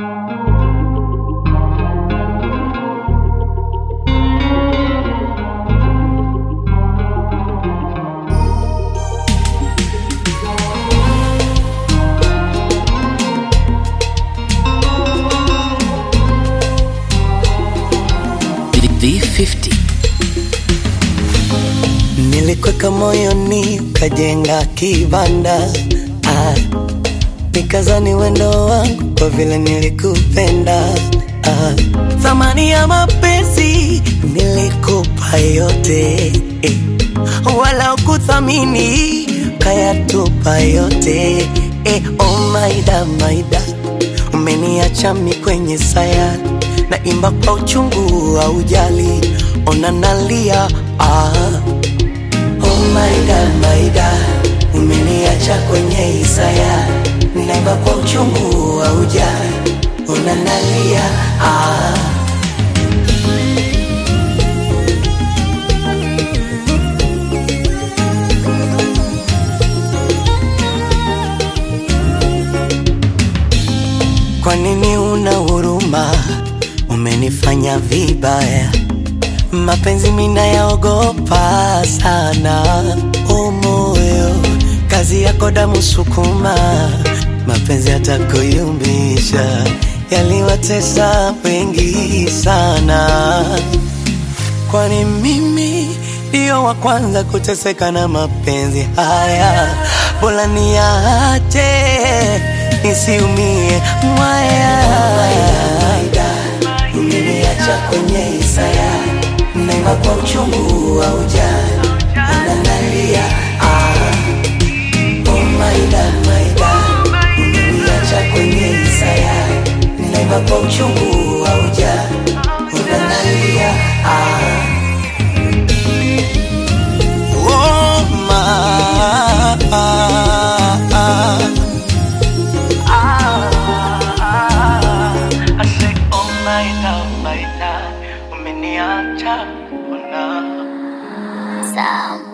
V50 Nilikweka moyoni ukajenga kibanda ah, nikazani wendo wangu kwa vile nilikupenda ah, thamani ya mapenzi nilikupa yote eh, wala ukuthamini kayatupa yote eh, oh maida maida umeniacha mi kwenye sayari naimba kwa uchungu aujali ona nalia ah. Oh my God, my God, umeniacha kwenye isaya, naimba kwa uchungu wa ujali, unanalia ah. Kwa nini una huruma? Umenifanya vibaya mapenzi mina yaogopa sana, o moyo, kazi yako damu sukuma, mapenzi yatakuyumbisha, yaliwatesa wengi sana. Kwani mimi ndio wa kwanza kuteseka na mapenzi haya, bora niache nisiumie mwaya. Umeniacha kwenye isaya naimba kwa uchungu wa ujali, unanalia ah. Oh my God, my God, umeniacha kwenye isaya naimba kwa uchungu wa ujali, unanalia ah. Oh my I say, oh my God, my God, umeniacha, oh no. Sound.